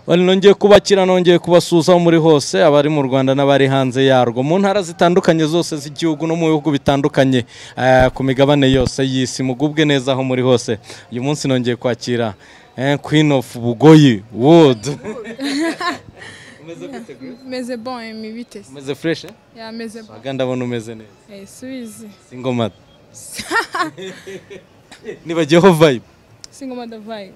nongeye kubakira nongeye kubasuhuza aho muri hose abari mu rwanda n'abari hanze yarwo mu ntara zitandukanye zose z'igihugu no mu bihugu bitandukanye eh, ku migabane yose y'isi mugubwe neza aho muri hose uyu munsi nongeye kwakira eh, queen of bugoyi wood umeze gute Grace? meze bon emi vitesi umeze fresh eh? ya meze bon waga ndabona umeze neza Eh, subizi singomada nibagiyeho vibe singoma da vibe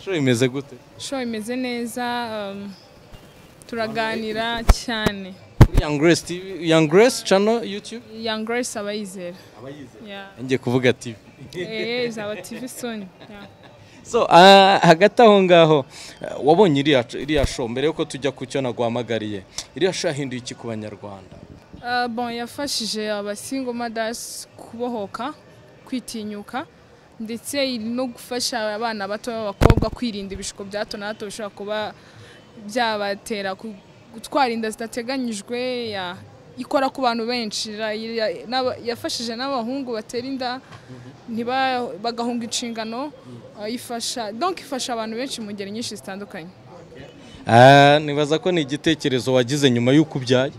show imeze gute show imeze neza um, turaganira cyane Kuri young grace tv young grace channel youtube young grace abayizera abayize yeah. ngiye kuvuga tv eh, izaba tv soon yeah. so ah, hagati aho ngaho eh, wabonye iriya iriya show mbere yuko tujya ku cyo naguhamagariye iriya show yahinduye iki ku banyarwanda Uh, bon yafashije abasingo mothers kubohoka kwitinyuka ndetse iri no gufasha abana bato b'abakobwa kwirinda ibishuko bya hato na hato bishobora kuba byabatera ku- gutwara inda zidateganyijwe ya ikora ku bantu benshi ra- ya- n'aba- yafashije n'abahungu batera inda ntiba- bagahunga inshingano uh, ifasha donc ifasha abantu benshi mu ngeri nyinshi zitandukanye Ah, nibaza ko ni igitekerezo wagize nyuma y'uko ubyaye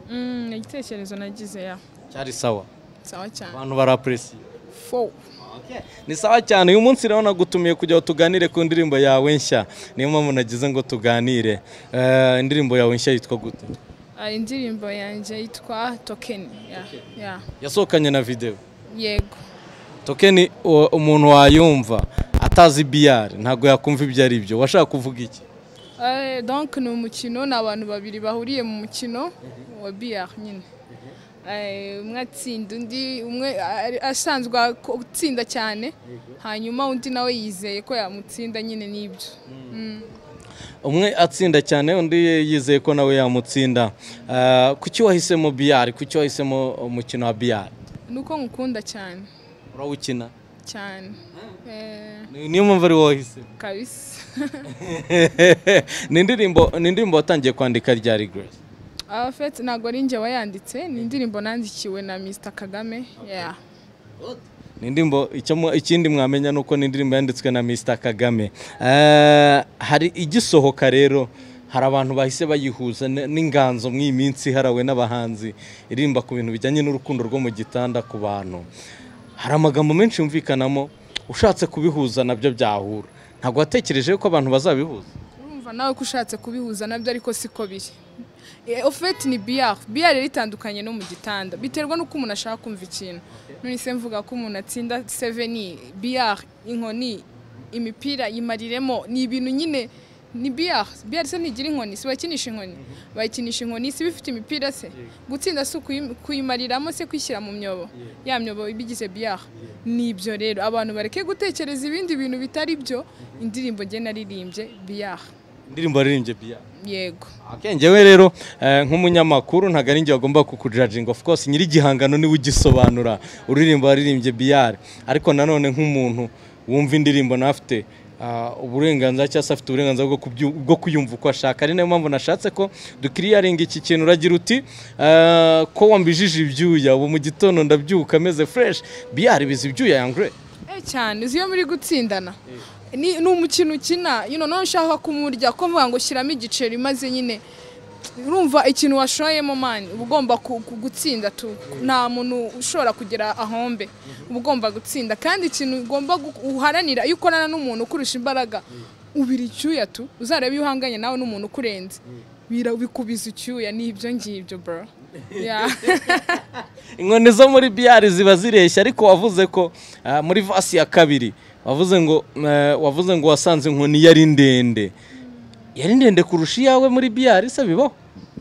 Mm, ni igitekerezo nagize ya cyari sawa sawa cyane abantu barapuresiye Fo. ni sawa cyane uyu munsi rero nagutumiye kugira ngo tuganire ku ndirimbo yawe nshya niyo mpamvu nagize ngo tuganire Eh, indirimbo yawe nshya yitwa gute Ah, indirimbo yanjye yitwa tokeni ya ya yasohokanye na videwo yego tokeni u- umuntu wayumva atazi biyari ntabwo yakumva ibyo ari byo washaka kuvuga iki Eh, donc ni umukino ni abantu babiri bahuriye mu mukino wa biyar nyine Eh, umwe atsinda undi umwe ari- asanzwe ako- atsinda cyane hanyuma undi nawe yizeye ko yamutsinda nyine n'ibyo Mm. umwe atsinda cyane undi yizeye ko nawe yamutsinda Eh, kuki wahisemo biyari kuki wahisemo umukino wa biyari ni uko nkukunda cyane urawukina cyane Eh, Ni- niyo mpamvu ari wowe wahisemo kabisa ni indirimbo ni indirimbo watangiye kwandika ryari grace abafete ntabwo ari njye wayanditse ni indirimbo nandikiwe na mr kagame yeah. ni indirimbo icyo mu- ikindi mwamenya ni uko ni indirimbo yanditswe na Mr Kagame Eh, hari igisohoka rero hari abantu bahise bayihuza n- n'inganzo mw'iyi minsi iharawe n'abahanzi iririmba ku bintu bijyanye n'urukundo rwo mu gitanda ku bantu hari amagambo menshi yumvikanamo ushatse kubihuza nabyo byahura ntabwo watekereje ko abantu bazabihuza urumva nawe ko ushatse kubihuza nabyo ariko siko biri Eh, ofeti ni biyari biyari rero itandukanye no mu gitanda biterwa n'uko umuntu ashaka kumva ikintu none se mvuga ko umuntu atsinda seveni biyari inkoni imipira yimariremo ni ibintu nyine ni biyari biyari se ntigira inkoni si bakinisha inkoni bayikinisha inkoni si bifite imipira se gutsinda si ukuyim- kuyimariramo se kwishyira mu myobo ya myobo ibigize biyari ni ibyo rero abantu bareke gutekereza ibindi bintu bitari byo indirimbo nge naririmbye biyari indirimbo yaririmbye biyari yego Okay, njyewe rero eh, nk'umunyamakuru ntabwo ari njye wagomba kukujajinga of course nyiri igihangano niwe ugisobanura uririmba waririmbye biyare ariko nanone nk'umuntu wumva indirimbo nawe afite ah, uburenganzira cyangwa se afite uburenganzira bwo kubyu- bwo kuyumva uko ashaka ari nayo mpamvu nashatse ko dukiriyaringa iki kintu uragira uti eh, ko wambijije ibyuya ubu mu gitondo ndabyuka ameze fresh biyare bizi ibyuya yangre Eh, cyane uzi iyo muri gutsindana ni ni umukino ukina you know, none ushaka kumurya ko mvuga ngo shyiramo igiceri maze nyine urumva ikintu washoyemo mani uba ugomba ku- ku- gutsinda tu nta muntu ushobora kugera ahombe uba ugomba gutsinda kandi ikintu ugomba gu- uharanira iyo ukorana n'umuntu ukurusha imbaraga ubira icyuya tu uzarebe iyo uhanganye nawe n'umuntu ukurenze Bira- bikubiza icyuya ni ibyo ngibyo bro Yeah. inkoni zo muri biyari ziba zireshya ariko wavuze ko ah, muri vasi ya kabiri wavuze ngo eh, wavuze ngo wasanze inkoni yari ndende yari ndende kurusha iyawe muri biyari se bibaho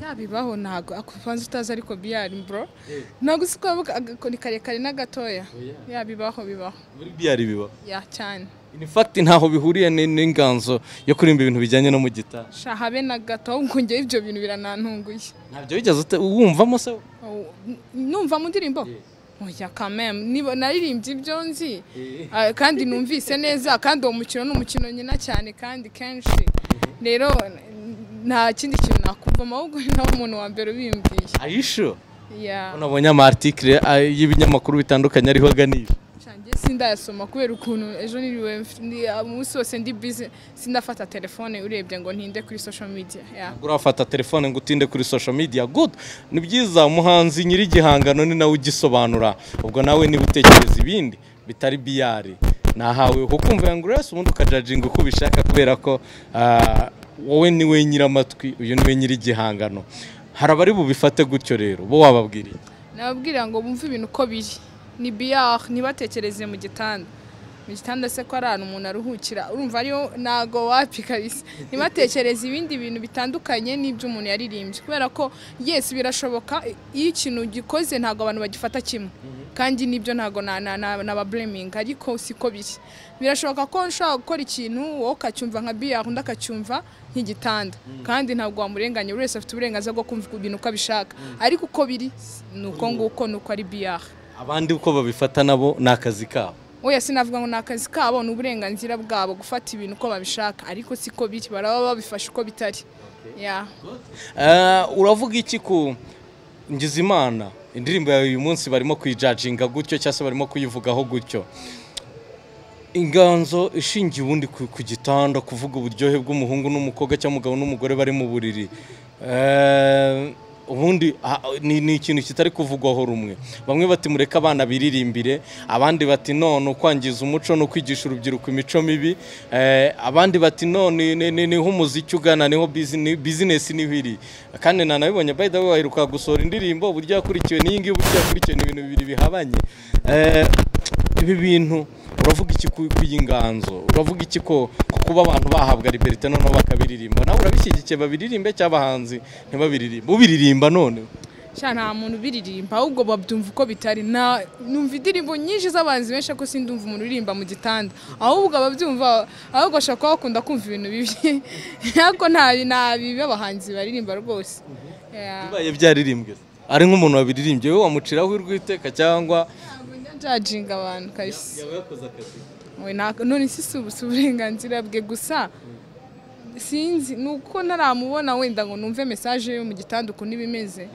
yabibaho ntago akubanza utazi ariko biyari bro ntago usiko agakoni karekare n'agatoya yabibaho bibaho muri biyari bibaho ya cyane in fact ntaho bihuriye ni- n'inganzo yo kuririmba ibintu bijyanye no mu gitanda sha habe na gato ngo njyewe ibyo bintu biranantunguye ntabyo wigeze ute- wumvamo se Oh, n- numva mu ndirimbo oya kameme niba naririmbye ibyo nzi Ah, kandi numvise neza kandi uwo mukino ni umukino nyina cyane kandi kenshi rero n- nta kindi kintu nakumvamo ahubwo ni nawe umuntu wa mbere ubimbwiye ayisho ya nabonye ama article ah, y'ibinyamakuru bitandukanye ariho aganisha Sha, njye sindayasoma kubera ukuntu ejo niriwe mf- ndi- umunsi wose ndi bize sindafata telefone urebye ngo ntinde kuri social media yeah. urafata telefone ngo utinde kuri social media good ni byiza umuhanzi nyiri igihangano ni nawe ugisobanura ubwo nawe niba utekereza ibindi bitari biyari nahawe ho kumva ngo urese ubundi ukajajinga uko ubishaka kubera ko ah, wowe ni we nyiramatwi uyu ni we nyiri igihangano hari abari bubifate gutyo rero bo wababwiriye nababwira ngo bumve ibintu uko biri ni biyari ntibatekereze mu gitanda mu gitanda se ko ari ahantu umuntu aruhukira urumva ariyo ntago wapikariza ntibatekereze ibindi bintu bitandukanye n'ibyo umuntu yaririmbye kubera ko yesi birashoboka iyo ikintu gikoze ntabwo abantu bagifata kimwe kandi nibyo ntabwo na- na- na- nababureminga ariko siko biri birashoboka ko nshobora gukora ikintu wowe ukacyumva nka biyari undi akacyumva nk'igitanda kandi ntabwo wamurenganya buri wese afite uburenganzira bwo kumva ibintu uko abishaka ariko uko biri ni uko nguko ni uko ari biyari abandi uko babifata nabo ni akazi kabo oya sinavuga ngo ni akazi kabo ni uburenganzira bwabo gufata ibintu uko babishaka ariko siko biri baraba babifashe uko bitari Yeah. Ah, uravuga iki ku Ngizimana indirimbo yawe uyu munsi barimo kuyijajinga gutyo cyangwa se barimo kuyivugaho gutyo inganzo ishingiye ubundi ku ku gitanda kuvuga uburyohe bw'umuhungu n'umukobwa cyangwa umugabo n'umugore bari mu buriri Eh, ubundi ah, ni ni ikintu kitari kuvugwaho rumwe bamwe bati mureke abana biririmbire abandi bati none kwangiza umuco no kwigisha urubyiruko imico mibi Eh, abandi bati none ni- ni- niho umuziki ugana niho bizine- bizinesi niho iri kandi nanabibonye by the way waheruka gusohora indirimbo uburyo yakurikiwe n'iyi ngiyi uburyo yakurikiwe ni ibintu bibiri bihabanye Eh, ibi bintu uravuga iki ku ku iyi nganzo uravuga iki ko ku kuba abantu bahabwa liberite noneho bakabiririmba nawe urabishyigikiye babiririmbe cyangwa abahanzi ntibabiririmbe ubiririmba none sha nta muntu ubiririmba ahubwo babyumva uko bitari na numva indirimbo nyinshi z'abanzi benshi ariko sindumva umuntu uririmba mu gitanda ahubwo ababyumva ahubwo ashobora kuba bakunda kumva ibintu bibi ariko nta nta bibi abahanzi baririmba rwose Yeah. bibaye byaririmbwe ari nk'umuntu wabiririmbye we wamuciraho urw'iteka cyangwa Ntabwo njya njajinga abantu kabisa yaba yakoze akazi We nta- none si si ubu- si uburenganzira bwe gusa sinzi ni uko ntaramubona wenda ngo numve mesaje yo mu gitanda ukuntu iba imeze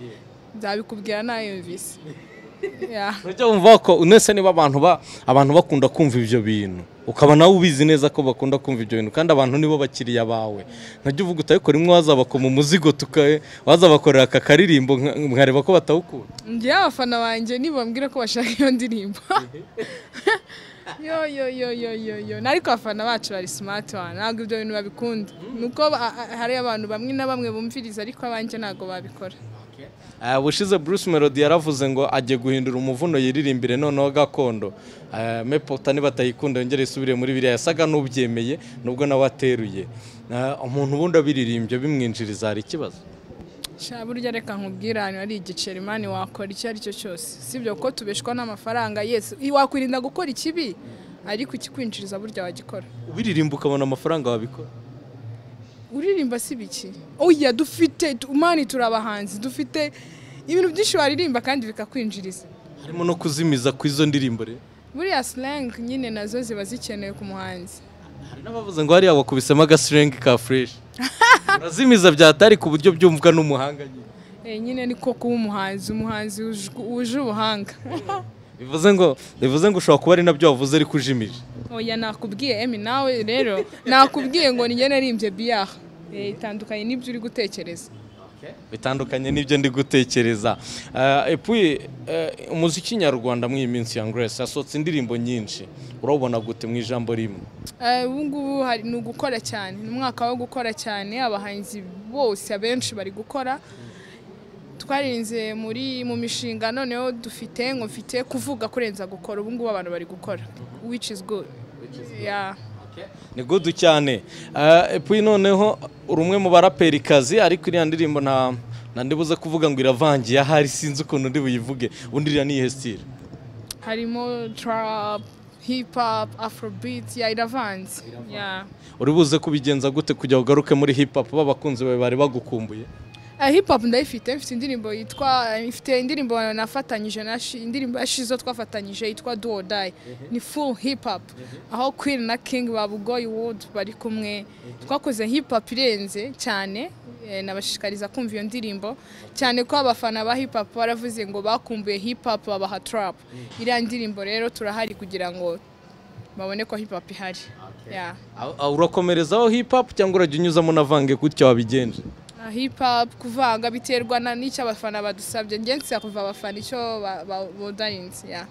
nzabikubwira nayumvise Yeah. urajya wumva ko unese niba abantu ba abantu bakunda kumva ibyo bintu ukaba nawe ubizi neza ko bakunda kumva ibyo bintu kandi abantu nibo bakiriya bawe ntajya uvuga utabikora imwe wazabakoma umuzigo tukaye wazabakorera aka karirimbo nka- mwareba ko batawukunda njyewe abafana banjye nibambwira ko bashaka iyo ndirimbo yo yo yo yo yo yo ariko abafana bacu bari smart one ntabwo ibyo bintu babikunda ni uko ba- a- hari abantu bamwe na bamwe bumviriza ariko abanjye ntabwo babikora Ah, ubushize Bruce Melody yaravuze ngo ajye guhindura umuvuno yiririmbire noneho gakondo Ah, mepota nibatayikunda yongere isubire muri biriya yasaga n'ubyemeye nubwo nawe ateruye Ah, umuntu ubundi abiririmbye bimwinjiriza hari ikibazo sha burya reka nkubwire ahantu hari igiceri mani wakora icyo ari cyo cyose sibyo ko tubeshwa n'amafaranga yesi wakwirinda gukora ikibi ariko ikikwinjiriza burya wagikora ubiririmba ukabona amafaranga wabikora uririmba si biki oya dufite tu- mani turi abahanzi dufite ibintu byinshi waririmba kandi bikakwinjiriza harimo no kuzimiza ku izo ndirimbo rero buriya slang nyine nazo ziba zikenewe ku muhanzi hari n'abavuze ngo hariya wakubisemo agasirengi ka fureshi urazimiza byatari ku buryo byumvwa n'umuhanga nyine Eh, nyine niko kuba umuhanzi umuhanzi wuje- wuje ubuhanga bivuze ngo bivuze ngo ushobora kuba ari nabyo wavuze ariko ujimije oya nakubwiye emi nawe rero nakubwiye ngo nige narimbye biyaha Eh, itandukanye n'ibyo uri gutekereza bitandukanye n'ibyo ndi gutekereza Eh, epuye eh, umuziki nyarwanda muri iyi minsi ya Grace yasohotse indirimbo nyinshi urabona gute mu ijambo rimwe Eh, ubu ngubu hari- ni ugukora cyane ni umwaka wo gukora cyane abahanzi bose abenshi bari gukora twarinze muri mu mishinga noneho dufite ngo mfite kuvuga kurenza gukora ubu ngubu abantu bari gukora which is good Yeah. ni gudu cyane Eh, epuye noneho uri umwe mu baraperikazi ariko iriya ndirimbo nta nta ndibuze kuvuga ngo iravangiye ahari sinzi ukuntu ndi buyivuge undi iriya ni iyihe style harimo trap hip hop afrobeat ya iravanze Yeah. uri buze kubigenza gute kugira ngo ugaruke muri hip hop b'abakunzi bawe bari bagukumbuye Eh, hip hop ndayifite mfite indirimbo yitwa mfite indirimbo nafatanyije na Shi- indirimbo ya shizo twafatanyije yitwa do or die ni full hip hop aho queen na king ba bugoyi wood bari kumwe twakoze hip hop irenze cyane eh, nabashishikariza kumva iyo ndirimbo cyane ko abafana ba hip hop baravuze ngo bakumbuye hip hop babaha trap iriya ndirimbo rero turahari kugira ngo babone ko hip hop ihari Yeah. Aho- aho urakomerezaho hip hop cyangwa urajya unyuzamo unavange gutya wabigenje Ah, hip hop kuvanga biterwa na n'icyo abafana badusabye njye nsiya kuva abafana icyo ba- ba- bodarinze yeah.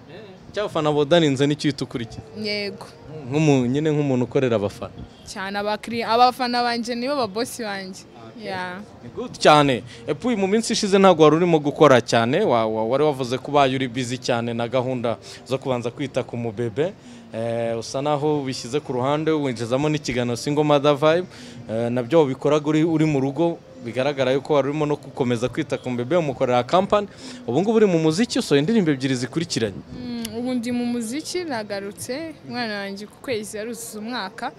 cy'abafana bodaninze nicyo uhita ukurikira yego Nk'umu- nyine nk'umuntu ukorera abafana cyane abakiriya abafana banjye nibo babosi banjye Yeah. Ni good cyane epuwi mu minsi ishize ntabwo wari urimo gukora cyane wa- wa- wari wavuze ko ubaye uri busy cyane na gahunda zo kubanza kwita ku mubebe Eh, usa naho bishyize ku ruhande winjizamo n'ikiganiro singo mother vibe Eh, nabyo wabikoraga uri uri mu rugo bigaragara yuko wari urimo no gukomeza kwita ku mubebe umukorera kampani ubu ngubu uri mu muziki usohoye indirimbo ebyiri zikurikiranye Mm, ubu ndi mu muziki nagarutse umwana wanjye ku kwezi yaruzuza umwaka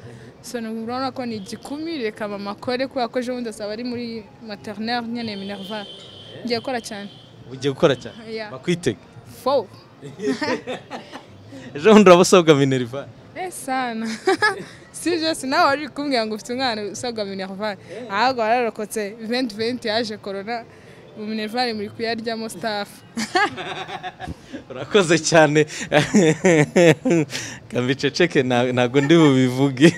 so urabona ko ni igikumi reka mama akore kubera ko ejo bundi azaba ari muri materineri nyine minerva ngiye gukora cyane ugiye gukora cyane Yeah. bakwitega fo ejo bundi urabasabwa minerva sana si byose nawe wari kumbwira ngo ufite umwana usabwa minerva ahubwo wararokotse venti venti yaje korona mu minerva muri kuyaryamo sitafu urakoze cyane kambiceceke ntabwo ndi bubivuge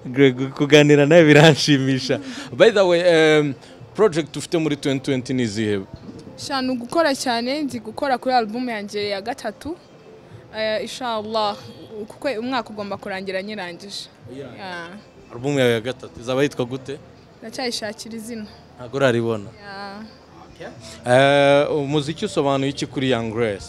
Greg, kuganira nawe biranshimisha by the way um, project ufite muri 2020 ni izihe shanu gukora cyane ndi gukora kuri alubumu yanjye ya gatatu Eh, inshallah kuko umwaka ugomba kurangira nyirangije Yeah. album yawe ya gatatu izaba yitwa gute ndacyayishakira izina ntabwo uraribona Yeah. Eh, umuziki usobanuye iki kuri young grace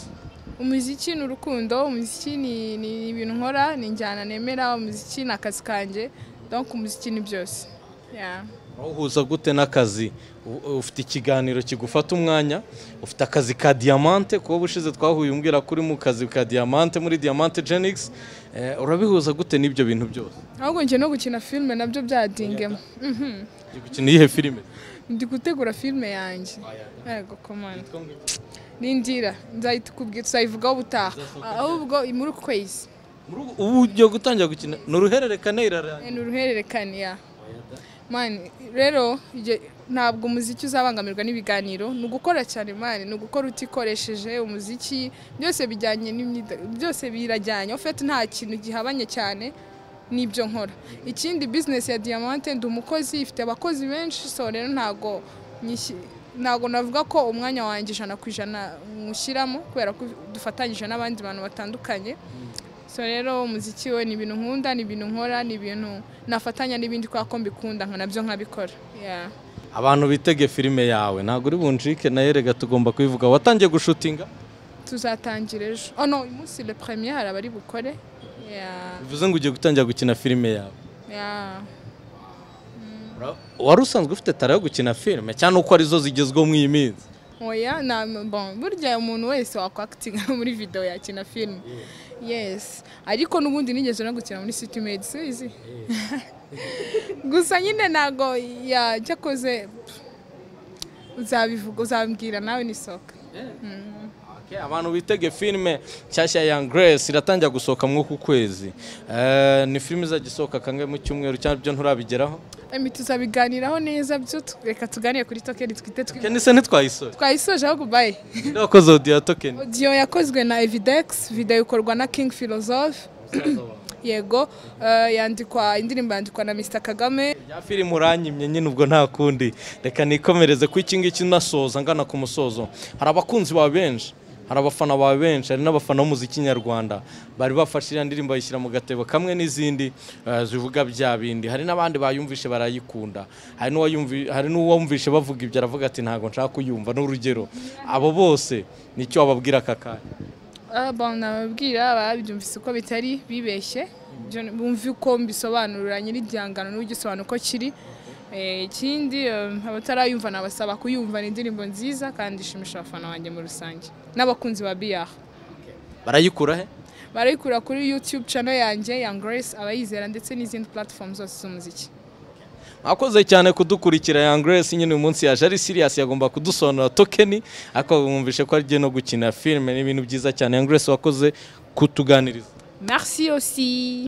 umuziki ni urukundo umuziki ni ni ibintu nkora ni injyana nemera umuziki ni akazi kanjye donc umuziki ni byose Yeah. uhuza gute n'akazi U- ufite ikiganiro kigufata umwanya ufite akazi ka diamante kuba ubushize twahuye umbwira ko uri mu kazi ka diamante muri diamante genix Eh, urabihuza gute n'ibyo bintu byose ahubwo njye no gukina filime nabyo byadingemo Mhm. uri gukina iyihe filime ndi gutegura filime yanjye yego komanda n'indira nzahita ukubwira tuzayivugaho ubutaha ahubwo muri uku kwezi Muri ubu- ubu ugiye gutangira gukina ni uruhererekane irarangira ni uruhererekane ya mani rero igihe- ntabwo umuziki uzabangamirwa n'ibiganiro ni ugukora cyane mani ni ugukora utikoresheje umuziki byose bijyanye n'imyida- byose birajyanye ofete nta kintu gihabanye cyane n'ibyo nkora ikindi bizinesi ya diamante ndi umukozi ifite abakozi benshi so rero ntabwo nyishyi- ntabwo navuga ko umwanya wanjye ijana ku ijana nywushyiramo kubera ko dufatanyije n'abandi bantu batandukanye so rero umuziki we ni ibintu nkunda ni ibintu nkora ni ibintu nafatanya n'ibindi kubera ko mbikunda nka nabyo nkabikora Yeah. abantu bitege filime yawe ntabwo uri bunjike nayo rega tugomba kubivuga watangiye gushutinga tuzatangira ejo oh no uyu munsi le premier hari abari bukore Yeah. bivuze ngo ugiye gutangira gukina filime yawe Yeah. Ura- wari usanzwe ufite tara yo gukina filime cyane uko arizo zigezweho muri iyi minsi oya na bon burya umuntu wese wakwakitinga muri video yakina filime yes ariko n'ubundi nigeze no gukina muri city made sizi gusa nyine ntago yacyakoze uzabivuga uzambwira nawe nisohoka Okay, abantu bitege filime nshyashya ya Grace iratangira gusohoka mu ku kwezi Eh, ni filime izajya isohoka kangahe mu cyumweru cyangwa ibyo nturabigeraho Emi tuzabiganiraho neza byo tu- reka tuganire kuri tokeni twite twi- kenise ntitwayisore twayisoje ahubwo bayi nde wakoze odiya tokeni odiyo yakozwe na evidex video ikorwa na king philosophe yego eh, yandikwa indirimbo yandikwa na mr kagame ya filime uranyimye nyine ubwo nta kundi reka nikomereze ku iki ngiki nasoza ngana ku musozo hari abakunzi bawe benshi hari abafana bawe benshi hari n'abafana b'umuziki nyarwanda bari bafashe iriya ndirimbo bayishyira mu gatebo kamwe n'izindi eh, zivuga bya bindi hari n'abandi bayumvishe barayikunda hari n'uwayumvi- hari n'uwumvishe bavuga ibyo aravuga ati ntabwo nshaka kuyumva n'urugero abo bose nicyo wababwira aka kanya Ah, bon, nababwira babyumvise uko bitari bibeshye Byo ni- bumve uko mbisobanurira nyiri igihangano n'ugisobanura uko kiri Eh, ikindi eh, abatarayumva nabasaba kuyumva ni indirimbo nziza kandi ishimisha abafana banjye muri rusange n'abakunzi ba biyaha barayikura he barayikura kuri youtube channel yanjye ya grace abayizera ndetse n'izindi platform zose z'umuziki mwakoze cyane kudukurikira Young Grace nyine uyu munsi yaje ari serious yagomba kudusobanura tokeni ariko mwumvishe ko agiye no gukina filime n'ibintu byiza cyane Young Grace wakoze kutuganiriza merci aussi